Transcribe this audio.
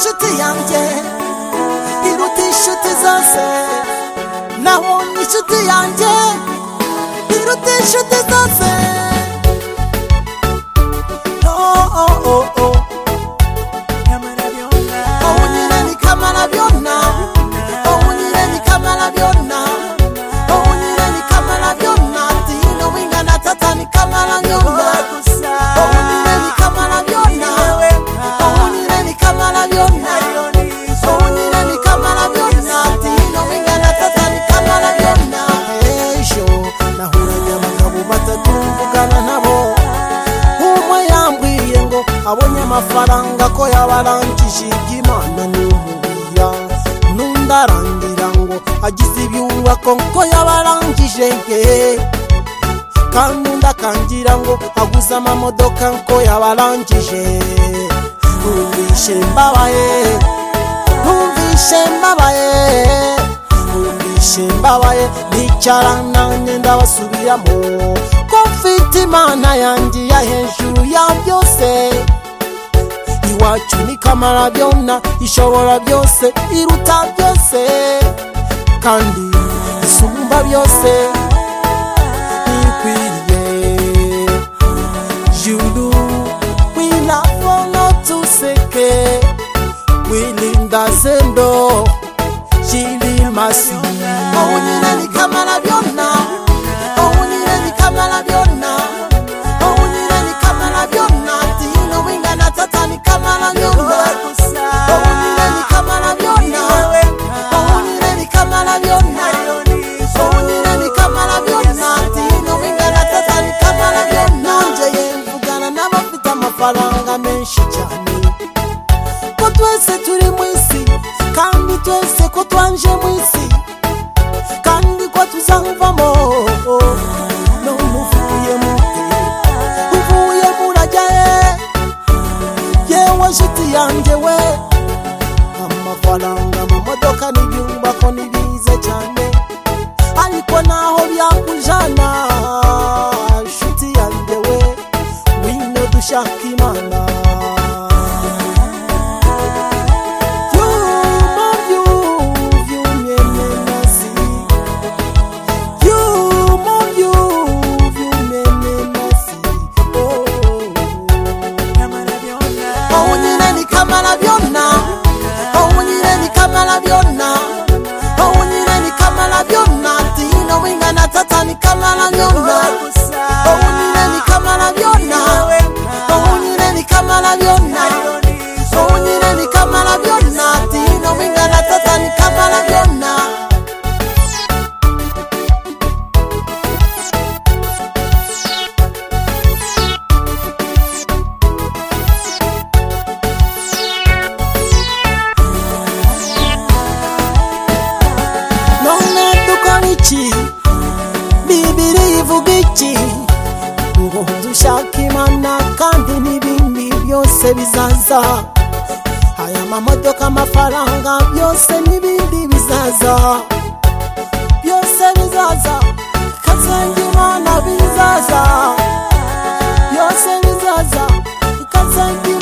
yanjye iruta inshuti zose naho ni inshuti yanjye iruta inshuti zose Oh, oh, oh, oh. Oh, unire ni kamarabyona. Oh, unire ni kamarabyona. Oh, unire ni kamarabyona. Tino wingana tata ni kamarabyona. Oh, unire ni kamarabyona. Oh, unire ni kamarabyona. Oh, unire ni kamarabyona. Tino wingana tata ni kamarabyona. Ejo nahuranye abagabo batatu mvugana nabo umwe yambwiye ngo abonye amafaranga ko yabarangije iby'imana n'umubira n'undi arangira ngo agize ibyubako ko yabarangije nge kandi undi akangira ngo aguze amamodoka ko yabarangije numvishe mbabaye numvishe mbabaye numvishe mbabaye nicara nanjye ndabasubiramo ko mfite imana yanjye ya hejuru ya byose iwacu ni kamara byona ishobora byose iruta byose kandi isumba byose ikwiriye juru wilabona tuseke wilinda sendo shilimasi ohunire ni kamara byona ohunire ni kamara byona ohunire ni kamara byona tino wingana tata ni kamara byona ohunire ni kamara byona ohunire ni kamara byona Ohunire ni kamara byona tino wingana tata ni kamara byona njye mvugana n'abafite amafaranga menshi cyane ko twese turi mu isi kandi twese ko twanje mu isi kandi ko tuzavamo none uvuye mu uvuye murajya he yewe nshuti yanjye we amafaranga mu modoka n'ibyumba ko ni bize cyane ariko naho byakujana nshuti yanjye we wino dushaka imana Vyuma, vyu- vyumyemenasi. Vyuma, vyu- vyumyemenasi. Oh, oh, oh. Ohunire ni kamara byona Ohunire ni kamara byona Ohunire ni kamara byona Tino wingana tata ni kamara byona Ohunire ni kamara byona Ohunire ni kamara byona Ohunire ni kamara byona Tino wingana tata ni kamara byona none dukora iki bibiri ivuga iki ngo dushake imana kandi n'ibindi byose bizaza aya mamodoka amafaranga byose n'ibindi bizaza byose bizaza kazenga imana bizaza byose bizaza kazenga